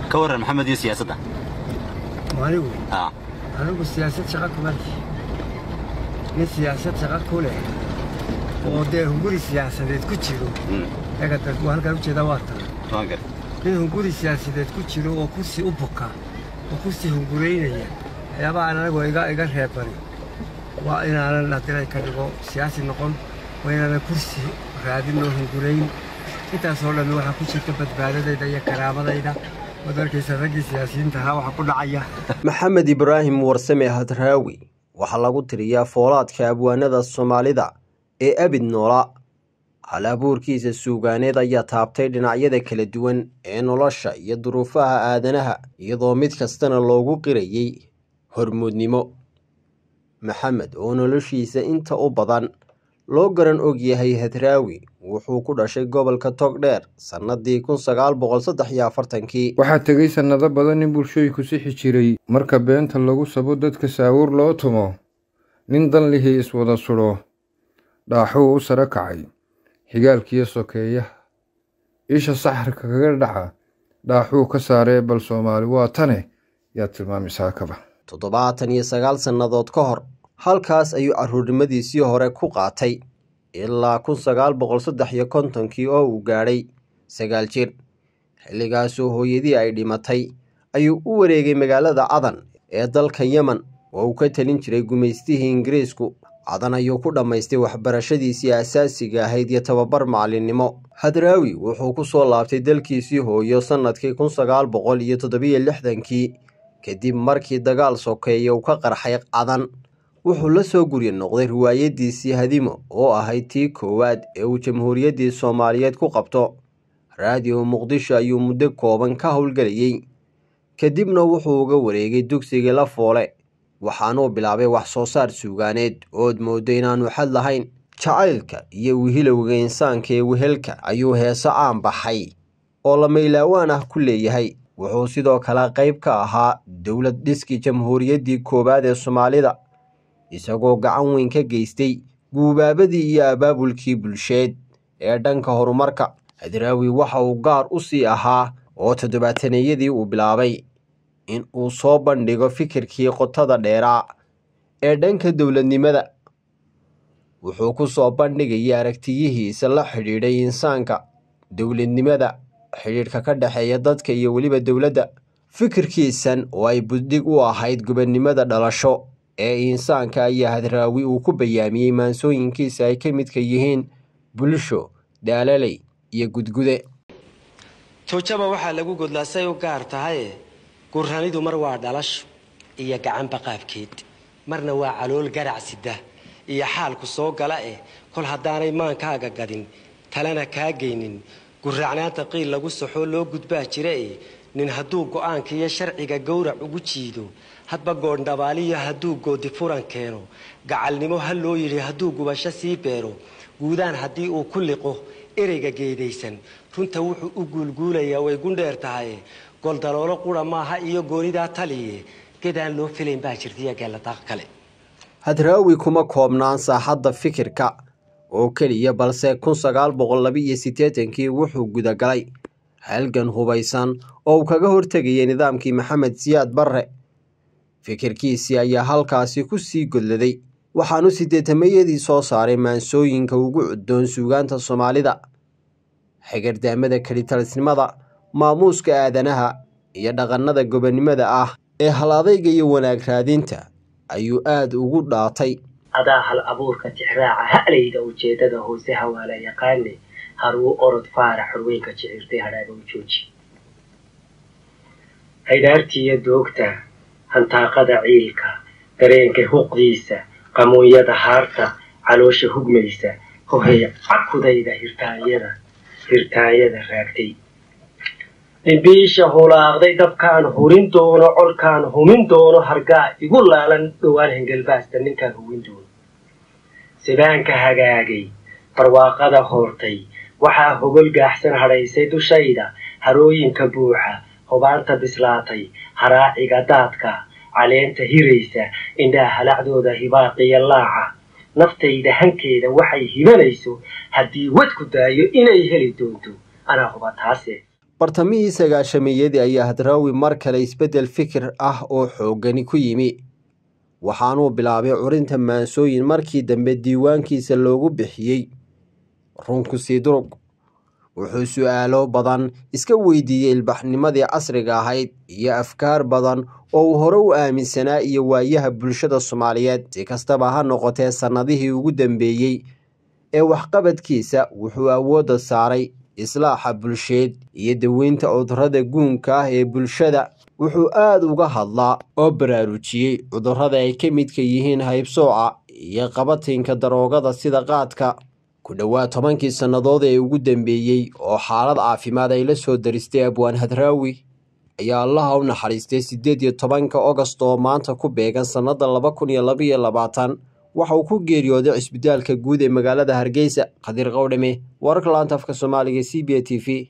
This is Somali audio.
ka warran maxamed iyo siyaasadda anigu ah anigu siyaasad shaqa kuma leh nin siyaasad shaqa ku leh oo dee hunguri siyaasadeed ku jiro mm, eega dad waa halkaan ujeedaa waa tan waan gar nin hunguri siyaasadeed ku jiro oo kursi u buka oo kursi hunguraynaya waxyaabaha aan anagu iga iga reebani waa inaanan haddii ka dhigo siyaasi noqon waa inaanan kursi raadin oo hungurayn intaasoo dhammi waxaa ku jirta badbaadadayda iyo karaamadayda waad arkaysa raggii siyaasiyiinta ahaa waxaa ku dhacaya maxamed ibraahim warsame hadraawi waxaa lagu tiriyaa foolaadka abwaanada soomaalida ee abid noola hal abuurkiisa suugaaneed ayaa taabtay dhinacyada kala duwan ee nolosha iyo duruufaha aadanaha iyadoo mid kastana loogu qirayey hormuudnimo maxamed oo noloshiisa inta u badan loo garan og yahay hadraawi wuxuu ku dhashay gobolka togdheer sannadii kun sagaal boqol saddex iyo afartankii waxaa tegay sannado badan in bulshooyinku sixi jiray marka beenta lagu sabo dadka saawuur loo tumo nin dan lihii iswada sudho dhaaxuu u sare kacay xigaalkiyo sokeeyaha isha saxarka kaga dhaca dhaaxuu ka saaree bal soomaali waa tane yaa tilmaamisaa kaba toddobaatan iyo sagaal sannadood ka hor halkaas ayuu carruurnimadiisii hore ku qaatay ilaa kun sagaal boqol saddex iyo kontonkii oo uu gaadhay sagaal jir xilligaasoo hooyadii ay dhimatay ayuu u wareegay magaalada cadan ee dalka yemen oo uu ka talin jiray gumaystihii ingiriisku cadan ayuu ku dhammaystay waxbarashadiisii asaasiga ahayd iyo tababar macallinnimo hadraawi wuxuu ku soo laabtay dalkiisii hooyo sannadkii kun sagaal boqol iyo toddobiyo lixdankii kadib markii dagaal sokeeye uu ka qarxay cadan wuxuu la soo gurya noqday riwaayadiisii hadimo oo ahayd tii koowaad ee uu jamhuuriyaddii soomaaliyeed ku qabto raadiyo muqdisho ayuu muddo kooban ka howlgelayey kadibna wuxuu uga wareegay dugsigii la foole waxaanuu bilaabay wax soo saar suugaaneed ood mooddo inaanu xad lahayn jacaylka iyo wihilowga insaanka ee wehelka ayuu heeso caan baxay oo lamaylawaan ah ku leeyahay wuxuu sidoo kale qayb ka ahaa dowlad dhiskii jamhuuriyaddii koowaad ee soomaalida isagoo gacan weyn ka geystay guubaabadii iyo abaabulkii bulsheed ee dhanka horumarka hadraawi waxa uu gaar u sii ahaa oo toddobaataneyadii uu bilaabay in uu soo bandhigo fikirkii qotada dheeraa ee dhanka dowladnimada wuxuu ku soo bandhigayay aragtiyihiisa la xidhiidhay insaanka dowladnimada xidhiidhka ka dhexeeya dadka iyo weliba dowladda fikirkiisan oo ay buddig u ahayd gobonnimada dhalasho ee insaanka ayaa hadraawi uu ku bayaamiyey maansooyinkiisa ay ka midka yihiin bulsho dhaalaley iyo gudgude tuujaba waxaa lagu godlaa say u gaar tahaye gurranidu mar waa dhalasho iyo gacanba qaabkeed marna waa calool garac sida iyo xaalku soo gala eh kol haddaanay maankaaga gadin talena kaa geynin gurracnaanta qiil lagu saxoo loo gudbaa jira eh nin hadduu go'aanka iyo sharciga gowrac ugu jiido hadba goondhabaaliyo hadduu goodi furan keeno gacalnimo ha loo yidhi hadduu gubasho sii beero guudaan haddii uu ku liqo ereyga geedaysan runta wuxuu u guulguulayaa way gundheer tahay goldaloolo qura maaha iyo goonidaa taliye gedaan loo filayn baa jirtaiyo geeladaaq kale hadraawi kuma koobnaan saaxadda fikirka oo keliya balse kun sagaal boqol laba iyo siddeetankii wuxuu gudagalay halgan hubaysan oo uu kaga hortegayay nidaamkii maxamed siyaad barre fikirkiisii ayaa halkaasi ku sii godladay waxaanu siddeetamayadii soo saaray maansooyinka ugu cuddoon suugaanta soomaalida xigardaamada kelitalisnimada maamuuska aadanaha iyo dhaqannada gobonnimada ah ee hal adayga iyo wanaag raadinta ayuu aad ugu dhaatay adaa hal abuurka tixraaca ha'layda ujeeddada hoose hawaala yaqaane haruu orod faara xorweynka jicirtay hadhaaga u jooji haydhaartiiyo doogta hantaaqada ciilka dareenka huqdiisa qamuunyada haarta caloosha hugmaysa hohay cakudayda hirtaanyada hirtaanyada raagtay dhimbiisha hulaaqday dabkaan hurin doono colkaan humin doono hargaa igu laalan dhowaan hengelbaasta ninkaan hubin doono sibaanka hagaagay barwaaqada hoortay waxaa hogol gaaxsan hadhaysay dushayda harooyinka buuxa hubaanta bislaatay haraaciga daadka caleenta hiraysa indhaha halacdooda hibaaqiya laaca naftayda hankeeda waxay hibanayso haddii wadku daayo inay heli doonto anaa huba taase bartamihii sagaashameeyadii ayaa hadraawi mar kale isbeddel fikir ah oo xooggani ku yimi waxaanuu bilaabay curinta maansooyin markii dambe diiwaankiisa loogu bixiyey runkusii durug wuxuu su-aalo badan iska weydiiyey ilbaxnimadii casriga ahayd iyo afkaar badan oo uu hore u aaminsanaa iyo waayaha bulshada soomaaliyeed si kastaba ha noqotee sannadihii ugu dambeeyey ee waxqabadkiisa wuxuu awoodda saaray islaaxa bulsheed iyo daweynta cudurrada guunka ah ee bulshada wuxuu aada uga hadlaa oo baraarujiyey cudurrada ay ka midka yihiin haybsooca iyo qabatinka daroogada sida qaadka ku dhowaad tobankii sannadood ee ugu dambeeyey oo xaalad caafimaad ay la soo daristay abwaan hadraawi ayaa allaha u naxariistay siddeed iyo tobanka ogost oo maanta ku beegan sannada laba kun iyo labaiyo labaatan waxa uu ku geeriyooday cisbitaalka guud ee magaalada hargeysa khadiir qowdhame wararka laanta afka soomaaliga c b a t v